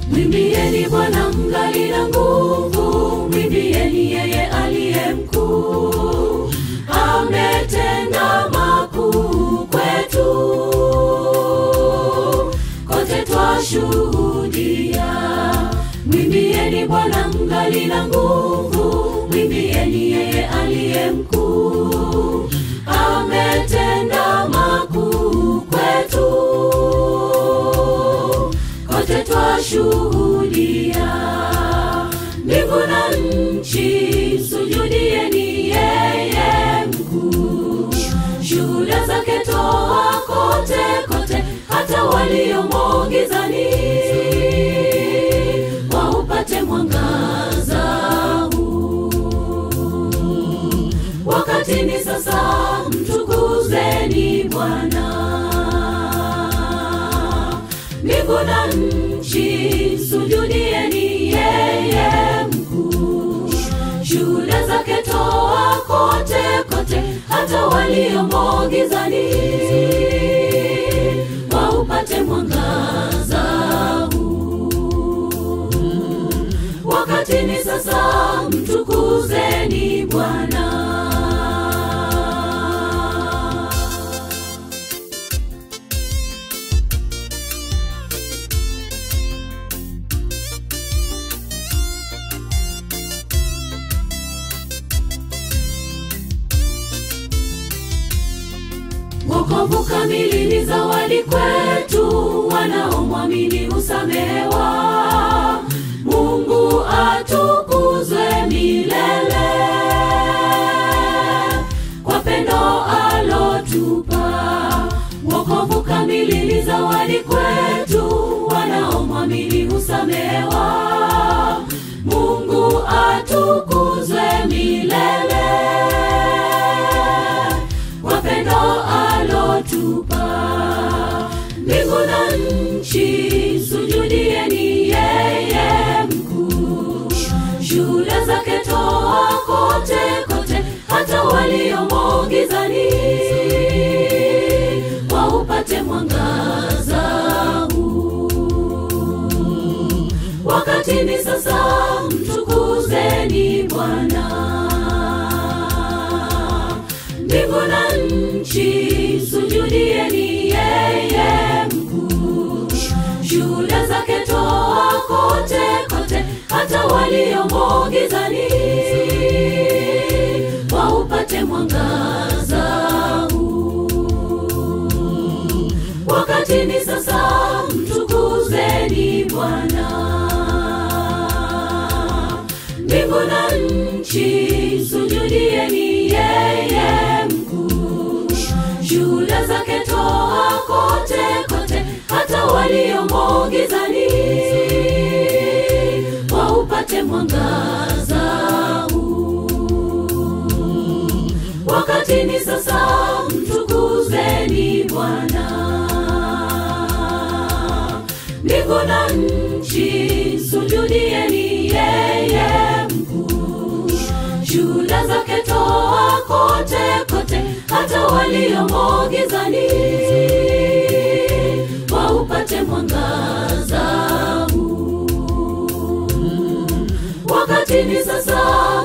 Mwimbieni Bwana mngali na nguvu, mwimbieni yeye aliye mkuu. Ametenda makuu kwetu, kote twashuhudia. Mwimbieni Bwana mngali na nguvu, mwimbieni yeye aliye mkuu. Ametenda makuu kwetu, kote twashuhudia. Mbingu na nchi sujudieni yeye mkuu, shuhuda zake toa kote kote, hata waliomo gizani waupate mwangaza huu. Wakati ni sasa, mtukuzeni Bwana. Mbingu na nchi sujudieni yeye mkuu, shuhuda zake toa kote kote, hata waliomo gizani waupate mwangaza huu. Wakati ni sasa, mtukuzeni Bwana. Wokovu kamili ni zawadi kwetu, wanaomwamini husamehewa. Mungu atukuzwe milele kwa pendo alotupa. Wokovu kamili ni zawadi kwetu, wanaomwamini husamehewa. Mungu atukuzwe milele kwa pendo alotupa. Mbingu na nchi sujudieni yeye mkuu, shuhuda zake toa kote kote, hata waliomo gizani waupate mwangaza huu. Wakati ni sasa, mtukuzeni Bwana mbingu na nchi sujudieni yeye mkuu, shuhuda zake toa kote kote, hata waliomo gizani waupate mwangaza huu. Wakati ni sasa, mtukuzeni Bwana mbingu na nchi sujudieni yeye mkuu, shuhuda zake toa kote kote, hata waliomo gizani waupate mwangaza huu. Wakati ni sasa, mtukuzeni Bwana mbingu na nchi sujudieni yeye mkuu, shuhuda zake toa kote kote, hata waliomo gizani waupate mwangaza huu. Wakati ni sasa,